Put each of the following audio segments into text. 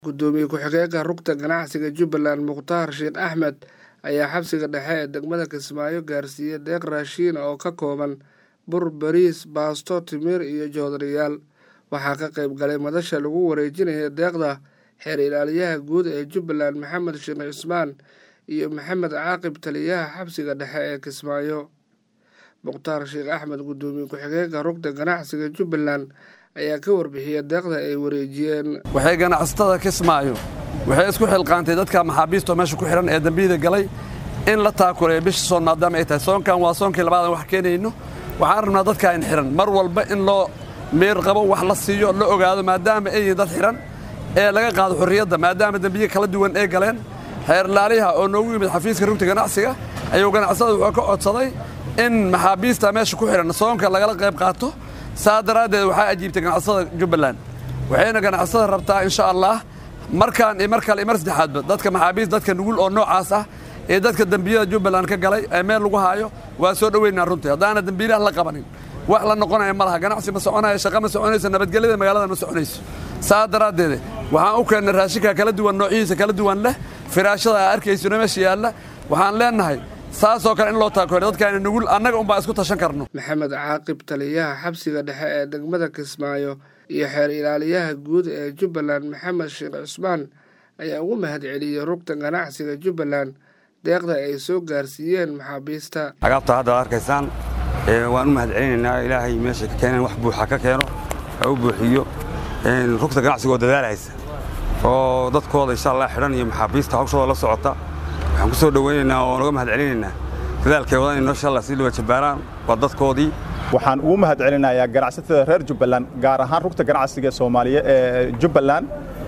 gudoomiye ku-xigeenka rugta ganacsiga jubbaland mukhtaar sheekh axmed ayaa xabsiga dhexe ee degmada kismaayo gaarsiiyey deeq raashiin oo ka kooban bur bariis baasto timir iyo joodariyaal waxaa ka qayb galay madasha lagu wareejinaya deeqda xeer ilaaliyaha guud ee jubbaland maxamed sheekh cismaan iyo maxamed caaqib taliyaha xabsiga dhexe ee kismaayo mukhtaar sheekh axmed gudoomiye ku-xigeenka rugta ganacsiga jubbaland ayaa ka warbixiyey deeqda ay wareejiyeen waxay ganacsatada kismaayo waxay isku xilqaantay dadka maxaabiistoo meesha ku xidhan ee dembiyada galay in la taakuleeyo bisha soon maadaama ay tahay soonkan waa soonkii labaadan wax keenayno waxaan rabnaa dadka in xidhan mar walba in loo meer qabo wax la siiyo la ogaado maadaama ay yihiin dad xidhan ee laga qaado xorriyadda maadaama dembiye kala duwan ay galeen xeer laaliha oo noogu yimid xafiiska rugta ganacsiga ayuu ganacsada wuxuu ka codsaday in maxaabiista meesha ku xidhan soonka lagala qayb qaato saa daraaddeed waxaa ajiibtay ganacsada jubbaland waxayna ganacsada rabtaa insha allah markaan iyo mar kale iyo mar saddexaadba dadka maxaabiist dadka nugul oo noocaas ah ee dadka dembiyada jubbaland ka galay ee meel lagu haayo waa soo dhoweynaa runtii haddaana dembiilaha la qabanin wax la noqonaya ma laha ganacsi ma soconaya shaqa ma soconayso nabadgelyada magaalada ma soconayso saa daraaddeed waxaan u keennay raashinka kala duwan noocihiisa kala duwan leh firaashada aa arkaysona meesha yaalla waxaan leennahay saasoo kale in loo taakoore dadkaana nugul annaga unbaa isku tashan karno maxamed caaqib taliyaha xabsiga dhexe ee degmada kismaayo iyo xeer ilaaliyaha guud ee jubbaland maxamed sheekh cismaan ayaa ugu mahad celiyey rugta ganacsiga jubbaland deeqda ay soo gaarsiiyeen maxaabiista agaabta hadda ad arkaysaan waan u mahad celinaynaa ilaahay meeshay ka keeneen wax buuxa ka keeno ha u buuxiyo rugta ganacsiga oo dadaalhaysa oo dadkooda insha allah xidhan iyo maxaabiista hawshooda la socota waxaan ku soo dhowaynaynaa oo naga mahad celinaynaa dadaalkay wadan inoo insha allah sii dhawa jabbaaraan waa dadkoodii waxaan ugu mahad celinayaa ganacsatada reer jubbaland gaar ahaan rugta ganacsiga soomaaliya ee jubbaland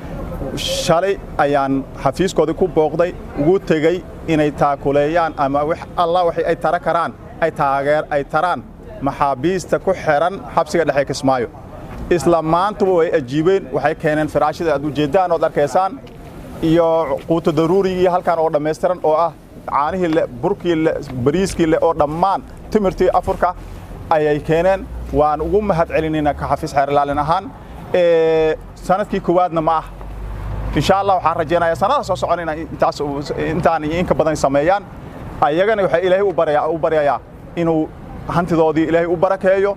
shalay ayaan xafiiskoodii ku booqday ugu tegey inay taakuleeyaan ama allah waxay ay tara karaan ay taageer ay taraan maxaabiista ku xidhan xabsiga dhexe kismaayo isla maantuba way ajiibeen waxay keeneen firaashada aad ujeeddaan ood arkaysaan iyo quuto daruurigii halkan oo dhammaystiran oo ah caanihii le burkii le bariiskii le oo dhammaan timirtii afurka ayay keeneen waan ugu mahad celinaynaa ka xafiis xeerlaalin ahaan sanadkii koowaadna ma ah insha allah waxaan rajaynayaa sanada soo socon intaas intaan iyo inka badan sameeyaan ayagana waxaa ilaahay u baryayaa inuu hantidoodii ilaahay u barakeeyo